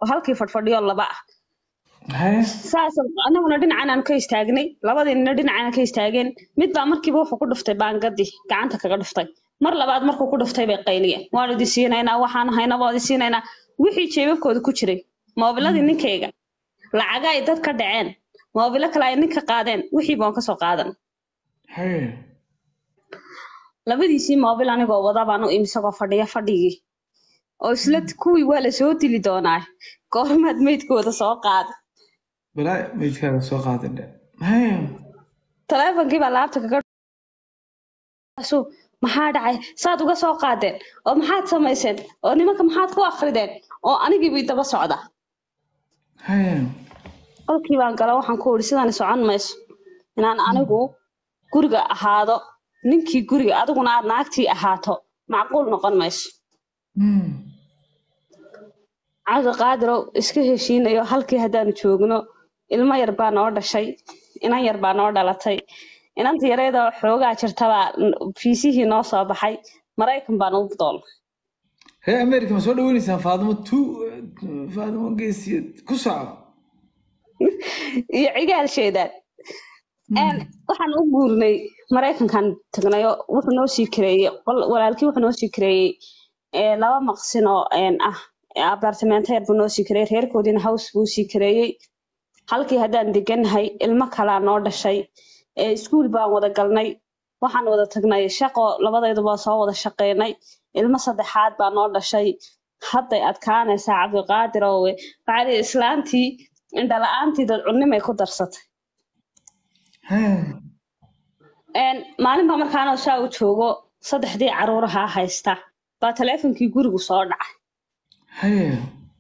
halkii fadhfadhiyo laba ah haye saas anaguna dhinacan aan ka istaagnay labadiinna dhinacaan ka istaageen mid baa markiiba wuxuu ku dhuftay baangadii gacanta kaga dhuftay mar labaad markuu ku dhuftay bay qayliyeen waan idi siinaynaa waxaan haynaa waan idi siinaynaa wixii jeebabkooda ku jiray moobiladii ninkayga lacaga ay dad ka dhaceen moobilo kale ay ninka qaadeen wixii baan kasoo qaadan haye labadiisii moobil anigoo wada baan u imi isagoo fadhiya fadhigii oo isla kuwii waa la soo dili doonaa goormaad meydkooda soo qaada balaa meydkaaga soo qaadan dhe haye taleefonkii baa laabta kaga Su, maxaa dhacay saad uga soo qaadeen oo maxaad samayseen oo nimanka maxaad ku akrideen oo anigiibii daba socda haye qolkii baan gala waxaan ku idhi sidani socon mayso inaan anigu guriga ahaado ninkii guriga adiguna aad naagtii ahaato macquul noqon mayso Hmm. cabdiqaadirow iska heshiinayo halkii haddaanu joogno ilmo yar baa noo dhashay inan yar baa noo dhalatay inanta yareedoo xoogaa jirtabaa fiisihii noo soo baxay maraykan baan u dool reer america ma soo dhaweynaysaan faadimo tu faadimo geesiyad ku soco iyo cigaalsheedaan Een, waxaan u guurnay maraykankan tagnayo wuxuu noo sii kareeyey qol- walaalkii wuxuu noo sii kareeyey ee, laba maqsin oo een, ah abartamento yar buu noo sii kareeyey reerkoodiina house buu sii kareeyey halkii haddaan deganahay ilmo kalaa noo dhashay ee, iskuul baan wada galnay waxaan wada tagnay shaqo labadayduba soo wada shaqeynay ilmo saddexaad baa noo dhashay hadday adkaanaysaa cabdiqaadir owe waxaa lihi islaantii indhala-aantii dad cunnimay ku darsatay haye Een, maalin baa markaanoo saa u joogo saddexdii caruurahaa haysta baa taleefonkii gurigu soo dhacay haye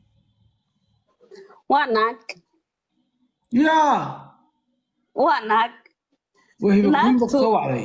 waa naag yaa waa naag waa hiba kuwiin baa Naagtu- soo wacday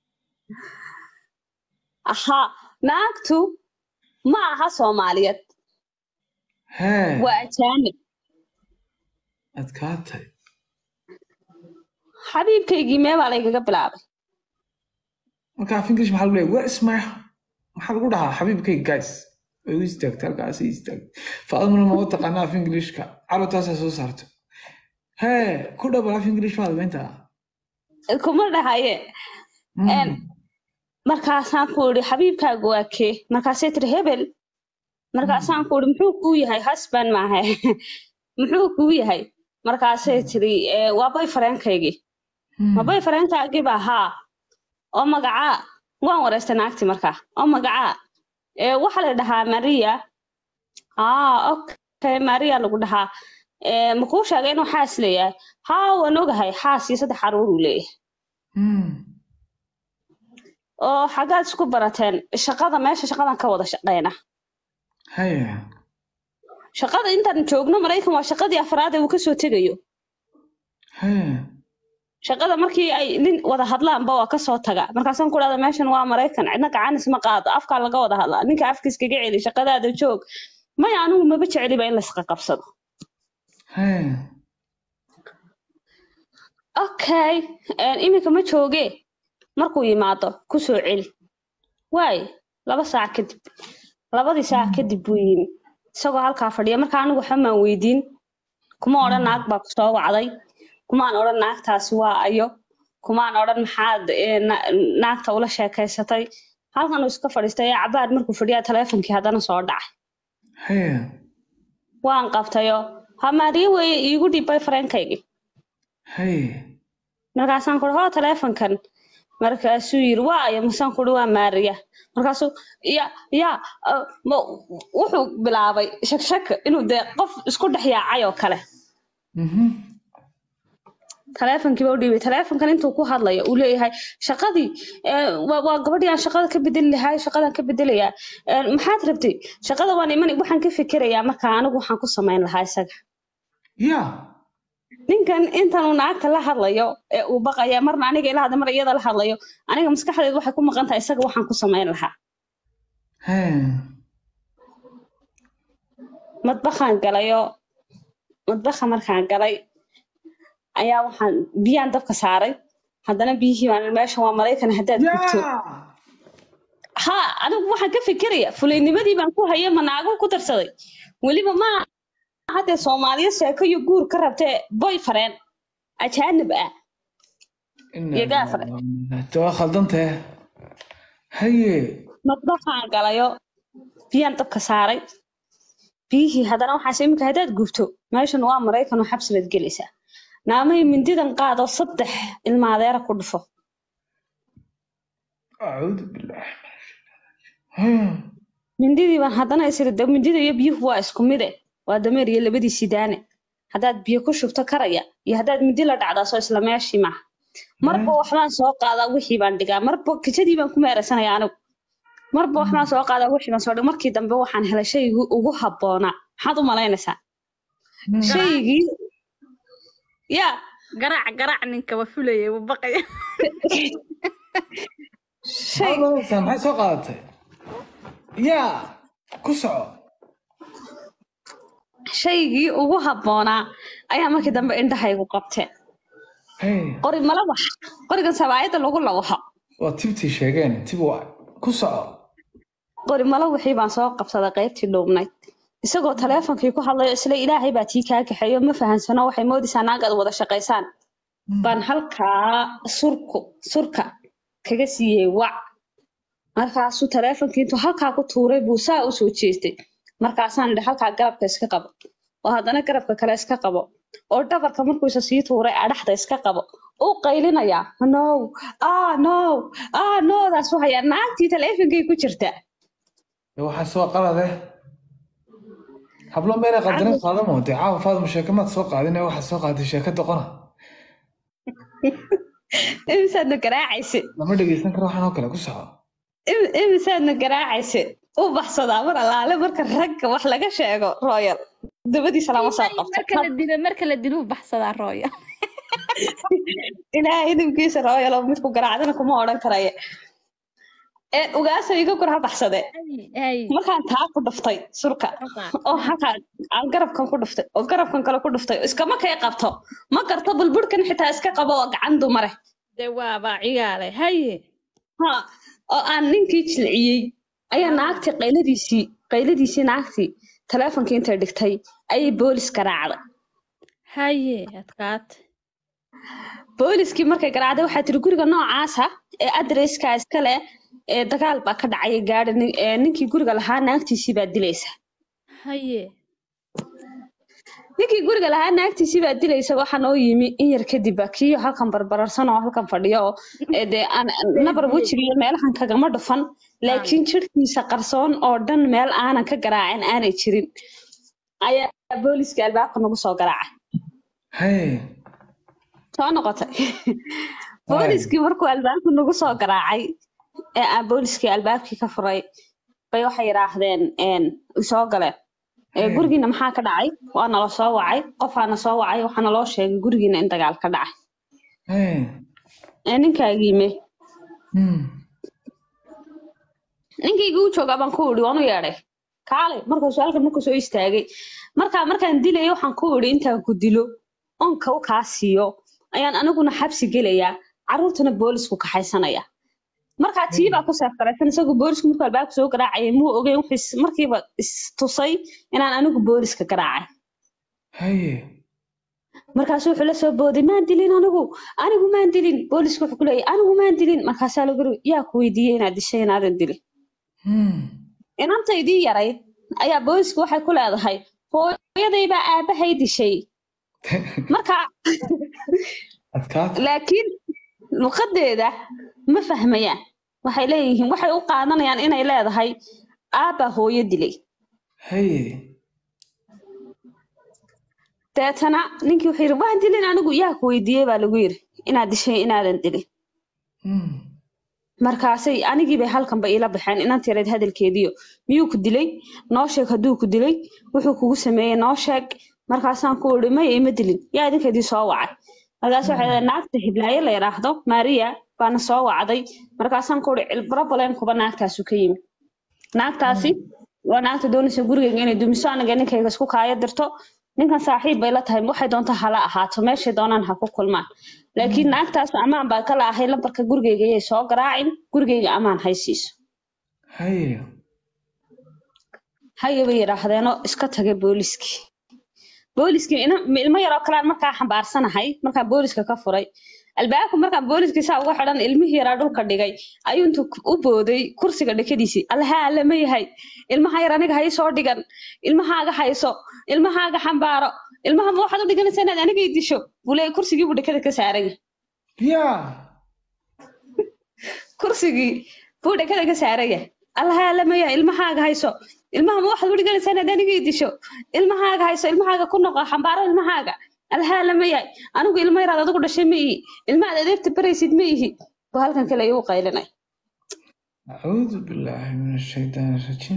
ahaa naagtu ma aha soomaaliyeed hee waa ajaanib adkaatay xabiibkaygii mee baa laygaga bilaabay marka af english maxaa lagu leeyahay where is my maxaa lagu dhahaa xabiibkayga guys way u istaagtay halkaas ay istaagtay faadimana ma u taqaana af englishka carruurtaasaa soo saarto hee ku dhabal af english baad meynta kuma dhahaye Een, markaasaan ku idhi xabiibkaagu waa kee markaasay tiri hebel markaasaan ku idhi muxuu kuu yahay husband maaha muxuu kuu yahay markaasay tiri "Eh, waa boyfriendkaygii ma boyfriendkaagii baa haa oo magacaa waan wareystay naagtii markaa oo magacaa "Eh, waxaa la dhahaa maria ah okay maria lagu dhahaa "Eh, ma kuu sheegay inuu xaas leeyahay haa waan ogahay xaas iyo saddex caruur uu leeyahay oo xaggaad isku barateen shaqada meesha shaqadan ka wada shaqeyna haya shaqada intaan joogno maraykan waa shaqadii afraad ee uu kasoo tegayo haya shaqada markii ay nin wada hadlaanba waa kasoo taga markaasaan ku dhahda meeshan waa maraykan cidna gacanis ma qaado afkaa laga wada hadlaa ninka afkiis kaga celi shaqadaada joog maya anigu maba jeceliba in laisqa qabsado haya okay een, iminka ma jooge markuu yimaado kusoo celi waay laba saac kadib labadii saac kadib buu yimi isagoo halkaa fadhiya marka anigu waxba maan weydiin kuma odhan naag baa kusoo wacday kumaan odhan naagtaasi waa ayo kumaan odhan maxaad ee, na- naagta ula sheekaysatay halkan uu iska fadhiistay ee cabaad markuu fadhiyaa taleefonkii haddana soo dhacay haya waan qabtayo hamaariye weeye iigu dhiibbay fareenkaygii haya markaasaan kuri hoo taleefonkan markaasuu yiri waa ayo masaan kuri waa maariya markaasuu ya ya uh, ma- wuxuu bilaabay shakshak inuu dee qof isku dhex yaacay oo kale mhm taleefonkiiba u dhiibay taleefonkan intuu ku hadlayo uu leeyahay shaqadii eh, waa waa gabadhii aan shaqada ka bedeli lahay shaqadan ka bedelayaa Eh, maxaad rabtay shaqada waan iman waxaan ka fikirayaa marka anigu waxaan ku samayn lahaa isaga ya ninkan intan uu naagta la hadlayo ee uu baqaya marna aniga ila hadla mar iyada la hadlayo aniga maskaxdeedu waxay ku maqan tahay isaga waxaan ku samayn lahaa haya madbakaan galayo madbaha markaan galay ayaa waxaan biyaan dabka saaray haddana biyihii baan meesha waa maraykan haddaad gubto ya ha anigu waxaan ka fikiraya fulaynimadii baan ku haya ma naago ku darsaday weliba ma haddee soomaaliya sheeko iyo guur ka rabtee boy fareen ajaanib ah iyo gaafare de waa khaldantahe haye madbaxaan galayo biyaan dabka saaray biyihii haddana waxaas iminka haddaad gubto meeshan waa maraykan oo xabsi baad gelaysaa naamay mindidan qaado saddex ilmaadeera ku dhufo acuudu billaah Hmm. mindidii baan haddana isiri de mindida iyo biyuhu waa isku mide waa dameer iyo labadiisii daane haddaad biyo ku shubto karaya iyo haddaad mindi la dhacdaaso isla meeshii maaha marba waxbaan soo qaadaa wixii baan dhigaa marba kijadii baan ku meeraysanaya anigu marba waxbaan soo qaadaa wixii baan soo dhiga markii dambe waxaan helay shaygii ugu habboonaa maxaad u malaynaysaa shaygii ya garaac garaac ninka waa fulayay wuu baqaya shay Maxaad oranaysaa? maxay soo qaadatay yaa ku soco shaygii ugu habboonaa ayaa markii dambe indhahaygu qabteen Hey, qori malawax qorigan sabaayadda lagu lawaxo waa tibtii sheegeen tib waa ku soco qori malawaxii baan soo qabsaday qaybtii dhuubnayd isagoo taleefonkii ku hadlayo isla ilaahay baa tii kaa kaxeeyo ma fahansano waxay moodaysaa naag aad wada shaqaysaan baan halkaa surku surka kaga siiyey wac markaasuu taleefonkii intuu halkaa ku tuuray buu saa u soo jeestay markaasaan idhi halkaa garabka iska qabo oo haddana garabka kale iska qabo oo dhabarka markuu isa sii tuuray adhaxda iska qabo uu qaylinayaa no ah no ah noodaas u hayaa naagtii taleefonkii ku jirta Dee waxaa soo qalade hablo meelay qaldanin qaadamo dee caawa faadimo sheeke maad soo qaadin ee waxaad soo qaaday sheeke doqona imisaadna garaacayse lama dhegeysan karo waxaan oo kale ku soco Im- imisaadna garaacayse u baxsadaa mar allaale marka ragga wax laga sheego royal dabadiisa lama soo qabto marka la dilo marka la dilo wuu baxsadaa rooya ilaahay idinkiisa royal oo midku garaacdana kuma odhan karaye ee ugaasa iga kor ha baxsade hay markaan taa ku dhuftay surka oo halkaa aan garabkan ku dhuftay oo garabkan kale ku dhuftay iskama kay qabto ma garto bulburkan xitaa iska qabo oo gacan dumare de waabaa cigaale haye ha oo aan ninkii jilciyey ayaa naagtii qayladiisii qayladiisii naagtii taleefonkii intay dhigtay ayay boolis garaacday haye adkaate booliskii markay garaacday waxaa tiri guriga noocaasa ee adresska iskale ee dagaal baa ka dhacaya gaadhi nin- ee ninkii guriga lahaa naagtiisii baa dilaysa haye ninkii guriga lahaa naagtiisii baa dilaysa waxaa noo yimi in yar kadib baa kii halkan barbararsan oo halkan fadhiyo oo ee dee aan nabar wejiga iyo meelahan kagama dhufan laakiin jirhkiisa qarsoon oo dhan meel aanan ka garaacin aanay jirin ayaa booliska albaabka nagu soo garaacay hey soo noqotay booliskii markuu albaabka nagu soo garaacay ee aan booliskii albaabkii ka furay bay waxay yidhaahdeen een soo galeen ee Hmm. gurigiina maxaa ka dhacay waa nala soo wacay qofaana soo wacay waxaana loo sheegay gurigiina in dagaal ka dhacay hey ee ninkaagiime Hmm. ninkayga u joogaa baan ku idhi waan u yeedhay kaalay markuu su-aalkan markuu soo istaagay markaa markaan dilayay waxaan ku idhi intaan ku dilo onka u kaa siiyo ayaan aniguna xabsi gelayaa carruurtana boolisku kaxaysanaya markaa tii baa ku seefgaraysan isagu boolisku markuu albaabka soo garaacayay muu ogeyn wuxuu is- markiiba istusay inaan anigu booliska garaacay haye markaasu wuxuu la soo booday maan dilin anigu anigu maan dilin boolisku wuxuu ku leeyahay anigu maan dilin markaasaa lagu yiri yaa ku weydiiyey inaad dishay inaadan dilin Hmm. inantaydii yarayd ayaa boolisku waxay ku leedahay hooyaday baa aabahay dishay marka adkaate laakiin luqadeeda ma fahmayaan waxay leeyihiin waxay u qaadanayaan inay leedahay aabaa hooyo dilay haye deetana ninkii wuxuu yidhi waan dilin anigu yaa ku weydiiyey baa lagu yidhi inaad dishay inaadan dilin Hmm. markaasay anigii bay halkanba iila baxeen inantii yareed hadalkeediyo miyuu ku dilay noo sheeg hadduu ku dilay wuxuu kugu sameeyey noo sheeg markaasaan ku idhi maya ima dilin yaa idinkeedii soo wacay markaas waxay leedahay naagta hiblaayo la yidhaahdo maria baana soo wacday markaasaan ku idhi cilbarabaleen kuba naagtaasu ka yimi naagtaasi waa naagta doonaysa gurigeyga inay dumiso aniga ninkayga isku kaayo dirto ninkan saaxiib bay la tahay waxay doonta hala ahaato meeshay doonaan ha ku kulmaan laakiin naagtaas ammaan baa kala ahay lambarka gurigeyga yay soo garaacin gurigeyga ammaan haysiiso haye haye bay yidhaahdeenoo iska tagay booliskii booliskii ina- ilmo yaroo kalaan markaa xambaarsanahay markaa booliska ka furay albaabka markaa booliskii saa uga xidhan ilmihii yaraa dhulka dhigay ayuu intuu ku- u booday kursiga dhakadiisii allaha alle ma yahay ilmaha yar aniga hay soo dhigan ilmahaaga hayso ilmahaaga xambaaro ilmaha ma waxaad u dhiganaysaa inaad aniga i disho buu leeyahay kursigii buu dhakada ka saaran yahay ya kursigii buu dhakada ka saaran yahay allaha alle ma yahay ilmahaaga hayso ilmaha ma waxaad u dhiganaysaa inaad aniga i disho ilmahaaga hayso ilmahaaga ku noqo xambaaro ilmahaaga allaha alle ma yahay anigu ilmo yaraad adigu dhashay ma ihi ilmahaad adeegta baraysid ma ihi buu halkan kale igu qaylinay acuudu billaahi min ashaytaan rajiim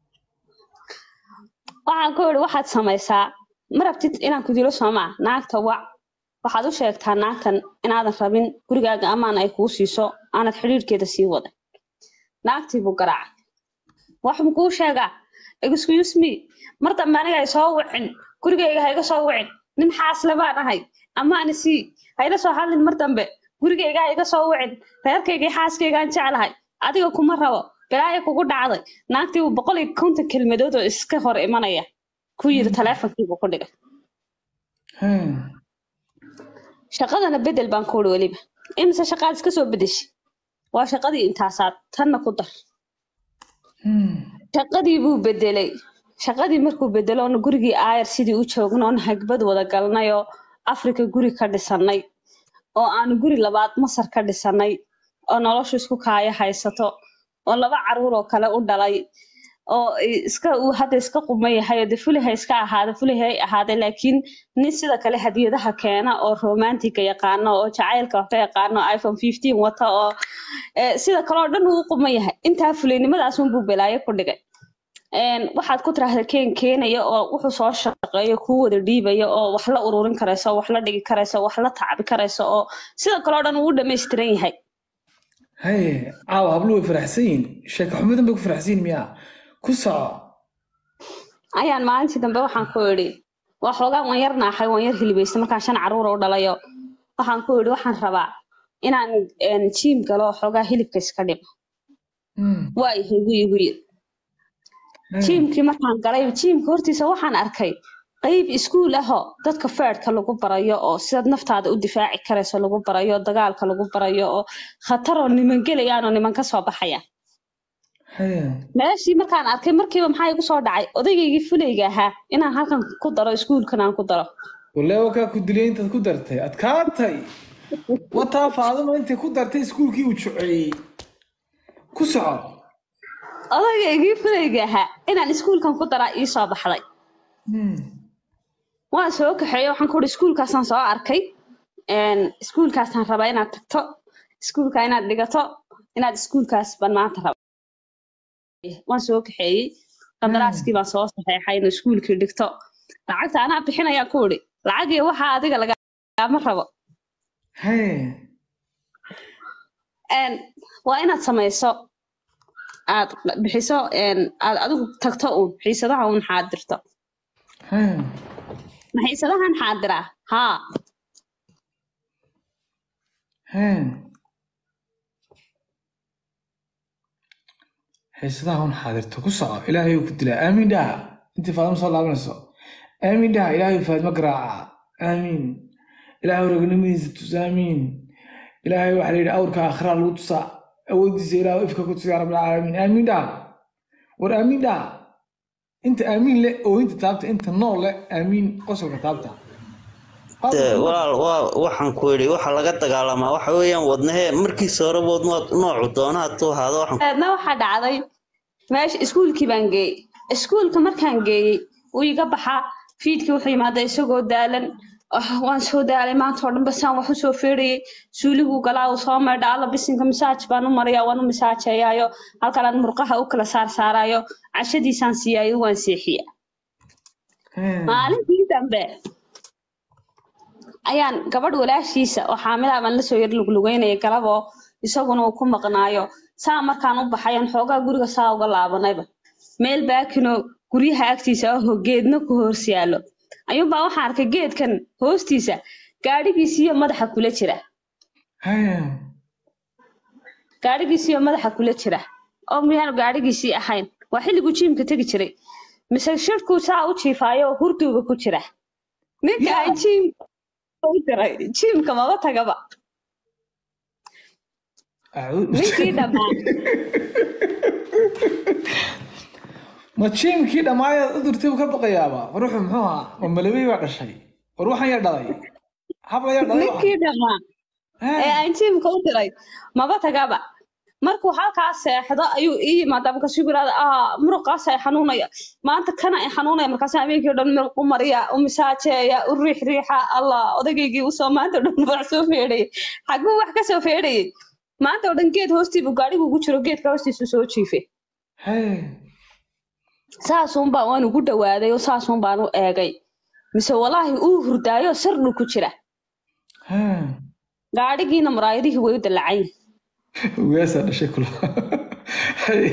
waxaan ku idhi waxaad samaysaa ma rabtid inaan ku dilo soomaa naagta wac waxaad u sheegtaa naagtan inaadan rabin gurigaaga amaan ay kuu siiso aanad xidhiirhkeeda sii wadan naagtii buu garaacay wax mu kuu sheegaa excuse me mar dambe aniga hay soo wicin gurigayga hayga soo wicin nin xaasle baan ahay amaana sii hayla soo hadlin mar dambe gurigayga hayga soo wicin reerkayga iyo xaaskaygaan jeclahay adiga kuma rabo balaaya kugu dhacday naagtii uu boqol iyo konton kelmadood oo iska hor imanaya ku yiri taleefonkiibuu ku dhigay Hmm. shaqadana bedel baan ku uri weliba imise shaqaad iska soo bedeshi waa shaqadii intaasaad tanna ku dar Hmm. shaqadii buu bedelay shaqadii markuu bedelo oona gurigii aayar sidii u joogno oona hagbad wada galnay oo afrika guri ka dhisanay oo aanu guri labaad masar ka dhisanay oo noloshu isku kaaya haysato oo laba caruur oo kale u dhalay oo i- iska uu hadda iska quma yahay oo de fuliha iska ahaada fulihay ahaade laakiin nin sida kale hadiyadaha keena oo romantiga yaqaano oo jacaylka waxka yaqaano oo iphone 15 wata oo eh, sida kale oo dhan uu u quma yahay intaa fulinimadaas unbuu balaayo ku dhigay Een, waxaad ku tiraahda keen keenaya oo wuxuu soo shaqeeyo kuu wada dhiibaya oo wax la ururin karayso wax la dhigi karayso wax la tacbi karayso oo sida kale oo dhan uu u dhammaystiran yahay haye caawa hablu way faraxsan yihiin sheeko xumadan bay ku faraxsan yihiin miyaa ku soco ayaan maalintii dambe waxaan ku idhi waa xoogaa waan yar naaxay waan yar hilibaysta markaan shan caruur u dhalayo waxaan ku idhi waxaan rabaa inaan een, jiim galo oo xoogaa hilibka iska dhimo Hmm. waa ihi igu igu yiri Hmm. jiimkii markaan galay jiimka hortiisa waxaan arkay qeyb iskuul ahoo dadka feedhka lagu barayo oo sidaad naftaada u difaaci karayso lagu barayo dagaalka lagu barayo oo khataroo niman gelayaan oo niman ka soo baxayaan haye meeshii markaan arkay markiiba maxaa igu soo dhacay odaygaygii fulayga ahaa inaan halkan ku daro iskuulkan aan ku daro wallahi wakaa ku dilay intaad ku dartay adkaatay wataa faaduma intay ku dartay iskuulkii uu juceeyey ku soco odaygaygii fulayga ahaa inaan iskuulkan ku daraa ii soo baxday Hmm. waan soo kaxeeyey waxaan ku uhi iskuulkaasaan soo arkay een, iskuulkaasaan rabaa inaad tagto iskuulka inaad dhigato inaad iskuulkaas baan maanta raba waan soo kaxeeyey qadaraaskii baan soo saxeexay inuu iskuulkii dhigto lacagta anaa bixinayaa ku idhi lacagii waxaa adiga lagama rabo haye Een, waa inaad samayso aad bixiso een, aad adigu tagto uun xiisadaha uun xaadirto haye ma xiisadahan xaadiraa haa haye xiisadaha un xaadirto ku soco ilaahay uu ku dilaa aamiin dhaha intii faaduma soo laabanayso aamiin dhaha ilaahay faadma garaaca aamiin ilaahay ragnimadiisa tus aamiin ilaahay waxaa la yidhi awrka akhraa lagu tusaa awoodiisa ilaahay ifka ku tusaa rabbil caalamiin aamiin dhaha war aamiin dhaha inta aamiin le oo inta taabta inta nool le aamiin qosolka taabta Dee, walaal waa waxaan ku yidhi waxa laga dagaalamaa waxa weeyaan wadnahe markiisa hore bood noocu doonaha tuu ahaado waxaan dabeedna waxaa dhacday meesha iskuulkii baan geeyey iskuulka markaan geeyey wuu iga baxaa fiidkii wuxuu yimaadaa isagoo daalan "Ah, waan soo daalay maanta oo dhan basaan wax usoo feerayay suuliguu galaa uu soo maydha alla bisinka masaaj baan u maraya waan u masaajeeyaayo halkanaan murqaha u kala saar saaraayo cashadiisaan siiyaayo waan seexiya maalintii dambe ayaan gabadh walaashiisa oo xaamilaa baan lasoo yar luglugeynaya galaboo isaguna uu ku maqnaayo saa markaan u baxayan xoogaa guriga saa uga laabanayba meel baakinoo guryaha agtiisa ahoo geedna ku hoos yaallo ayuunbaa waxaan arkay geedkan hoostiisa gaadhigiisiyo madaxa kula jira haye gaadhigiisiyo madaxa kula jira oo miyaanu gaadhigiisii ahayn waa xilliguu jiimka tegi jiray mise shirkuu saa u jiifaayo oo hurduuba ku jira ninka Yeah. ay jiim u diray jiimka maba tagaba Acuud- ninkii dhammaan ma jiimkii dhammaayad u dirtay buu ka baqayaaba war wuxuu muxuu ahaa ma malabey baa dhashay war waxan yaa dhalay habla yaa dhalay ninkii dhammaan ee aan jiimka u diray maba tagaba markuu halkaa seexdo ayuu ii yimaadaa markaasuu ku yidhahda ah muruqaas ay xanuunaya maanta kana ay xanuunaya markaas habeenkii o dhan meel u mariya u misaajeeya u riix riixa allah odaygii usoo maanta o dhan wax soo feedhayay xaguu wax ka soo feedhayay maanta o dhan geed hoostii buu gaadhigu ugu jiro geedka hoostiisu soo jiifay Hey. saasuun baan waan ugu dhawaaday oo saasuun baan u eegay mise walaahi uu hurdaayo sardhu ku jira Hey. gaadhigiina muraayadihii way u dalacayn Ugaasaa dhashay kula Hey.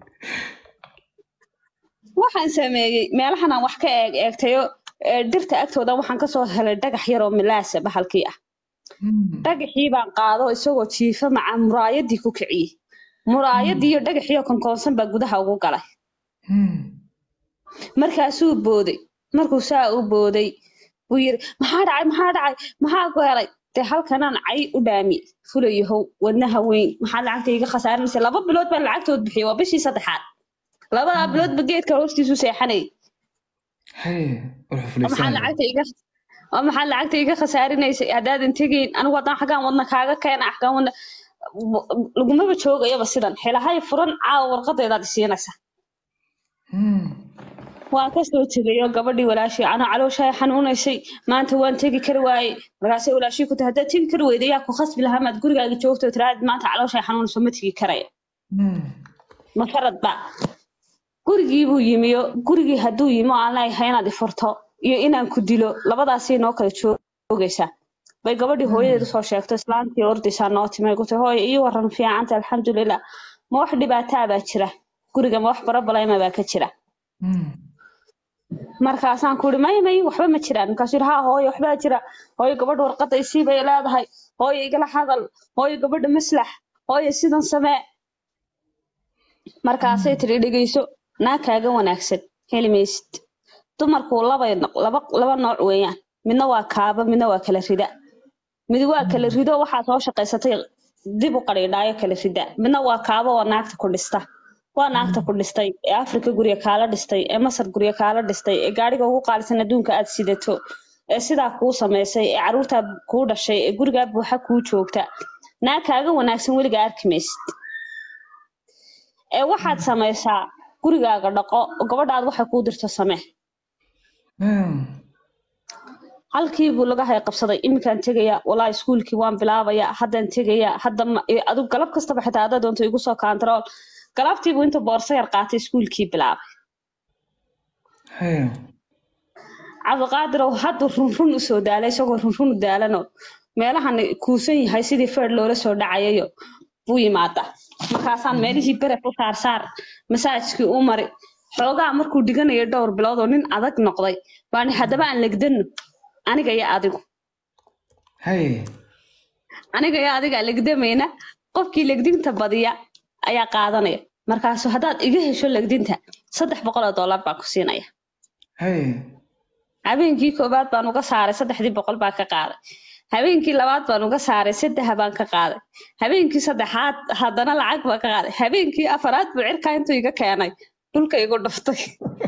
waxaan sameeyey meelahan aan wax ka eeg eegtayo ee dhirta agtooda waxaan kasoo helay dhagax yar oo milaasa bahalkii ah Hmm. dhagaxii baan qaado isagoo jiifa maca muraayadii ku kiciyey muraayadii iyo dhagaxii oo konkoonsan baa gudaha ugu galay Hmm. markaasuu booday markuu saa u booday buu yiri maxaa dhacay maxaa dhacay maxaa ku helay dee halkanaan cay u dhaami fulayahow wadnaha weyn maxaa lacagta iga khasaarinaysa laba bilood baan lacagtood bixiyey waa bishii saddexaad labadaa biloodba geedka hoostiisu seexanayay Hey. War oo maxaa xuflaysanaya. lacagta iga oo maxaa lacagta iga khasaarinaysay haddaadan tegayn anigu haddaan xaggaan wadna kaaga keena xaggaan wadna lagumaba joogayaba sidan xilahay furan caawa warqadeedaad isiinaysa Hmm. waan kasoo tegay oo gabadhii walaashii anaa calooshaa xanuunaysay maanta waan tegi kari waayey markaasay walaashii ku tahay haddaad tegi kari weyda yaa ku khasbi lahaa maad gurigaaga joogto tiraad maanta calooshaa xanuunayso ma tegi karaya Hmm. ma faradba gurigii buu yimiyo gurigii hadduu yimi oo aan leeyahay inaad ifurto iyo inaan ku dilo labadaasii noo kala joogaysaa bay gabadhii hooyadeed usoo sheegto islaantii ordaysaa noo timay ku tahay hooya ii waran fiicanta alxamdulilah ma wax dhibaataa baa jira guriga ma wax barabaleyma baa ka jira Hmm. markaasaan ku ihi may may waxba ma jiraan markaasuu yihi haa hooyo waxbaa jira hooyo gabadha warqadda isii bay leedahay hooyo igala hadal hooyo gabadha maslax hooyo sidan samee markaasay tiri dhegeyso naa kaaga wanaagsan heli maysid dumarku labay noq- laba laba nooc weeyaan midna waa kaaba midna waa kala rida mid waa kala rido waxaa soo shaqaysatay dib u qadhiidhaayo kala rida midna waa kaaba oo naagta ku dhista waa naagta ku dhistay ee afrika gurya kaala dhistay ee masar gurya kaala dhistay ee gaadhiga ugu qaalisan adduunka aad sidato ee sidaa kuu samaysay ee caruurtaa kuu dhashay ee gurigaa buuxa kuu joogta naag kaaga wanaagsan weligaa arki maysid ee waxaad samaysaa gurigaaga dhaqo oo gabadhaad waxay kuu dirto samee Hmm. halkii buu laga hay qabsaday iminkaan tegaya walaa iskuulkii waan bilaabaya haddaan tegaya hadda ma- eh, adigu galab kastaba xitaa haddaad doonto igu soo kaantarool galabtiibuu inta boorso yar qaatay iskuulkii bilaabay Hey. cabdiqaadirow hadduu runrun usoo daalay isagoo runrun u daalanoo meelahan kuusan yahay sidii feer loola soo dhacayayo buu yimaada markaasaan meelihii beref u saarsaar masaajkii u mari xoogaa markuu dhiganayo dhowr bilood oo nin adag noqday baan haddaba aan legdano aniga iyo adigu Hey. aniga iyo adiga legdamayna qofkii legdinta badiya ayaa qaadanaya markaasu haddaad iga hesho legdinta saddex boqol oo dollar baan ku siinaya Hey. habeenkii koowaad baan uga saaray saddexdii boqol baan ka qaaday habeenkii labaad baan uga saaray saddex baan ka qaaday habeenkii saddexaad haddana lacag baan ka qaaday habeenkii afaraad buu cirkaa intuu iga keenay dhulka igu dhuftay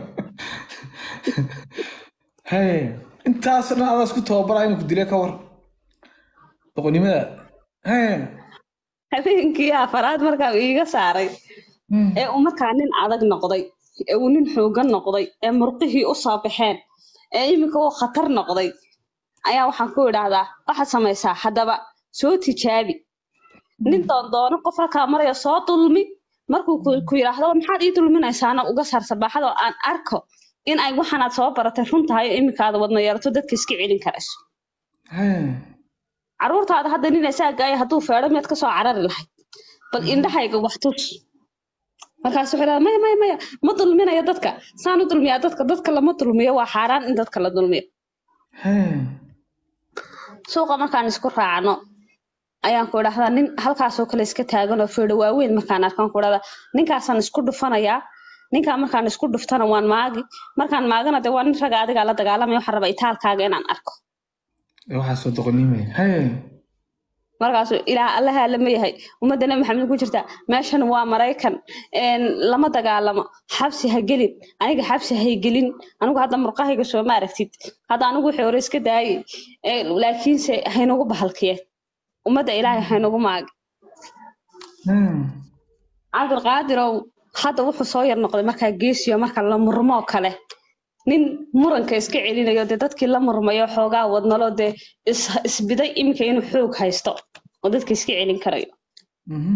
Hey. Intaas dhan adaas ku tababaraa inuu ku dile ka war. Doqonnimada. Hey. habeenkii afaraad markaa uu iga saaray Hmm. ee uu markaa nin adag noqday ee uu nin xoogan noqday ee murqihii u soo baxeen ee iminka uu khatar noqday ayaa waxaan ku idhaahdaa waxaad samaysaa haddaba soo tijaabi nin doondoono qof halkaa maraya soo dulmi markuu ku ku yidhaahdo maxaad ii dulminaysaana uga saar sabaaxada oo aan arko in ay waxaanaad soo baratay run tahay oo iminkaada wadna yeelato dadka iska celin karayso Hey. caruurtaada hadda nin isaagaaya hadduu feedho miyaad kasoo carari lahayd bal indhahayga wax tus markaas wuxuu dhaha maya maya maya ma dulminayo dadka saan u dulmiyaa dadka dadka lama dulmiyo waa xaaraan in dadka la dulmiyo Hey. suuqa markaan isku raacno ayaan ku idhahdaa nin halkaasoo kale iska taagan oo feedho waaweyn markaan arkaan ku idhahdaa ninkaasaan isku dhufanayaa ninkaa markaan isku dhuftana waan maagi markaan maagana dee waa nin raga adigaa la dagaalamaya waxaan rabaa itaalkaaga inaan arko waxaa soo doqonimaya haye markaasu ilaah allaha lama yahay ummadda nabi maxamed ku jirta meeshan waa maraykan een, lama dagaalamo xabsi ha gelin aniga xabsi hay gelin anigu hadda murqahayga soo ma aragtid hadda anigu wixii hore iska daayay ee, laakiinse haynagu bahalkiyeen ummadda ilaahay haynagu maagi Hmm. cabdulqaadirow hadda wuxuu soo yar noqday markaa geesiyo marka la murmoo kale nin muranka iska celinayo dee dadkii la murmayo xoogaa wadnalo dee is- isbiday iminka inuu xoog haysto oo dadka iska celin karayo Mhm.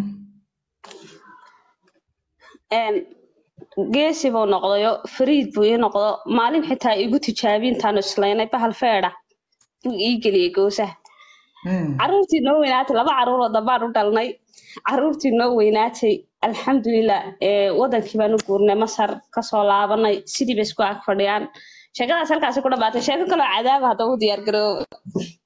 een, geesi buu noqdayo fariid buu ii noqdo maalin xitaa igu tijaabi intaanu islaynay bahal feedha buu ii geliyey goosaha Hmm. caruurtii noo weynaatay laba caruuroo dambaan u dhalnay caruurtii noo weynaatay alxamdulilah ee wadankii baan u guurnay masar kasoo laabanay sidii bay isku ag fadhiyaan sheekadaas halkaasi ku dhamaatay sheeko kaloo cadaaba hadda u diyaar garooba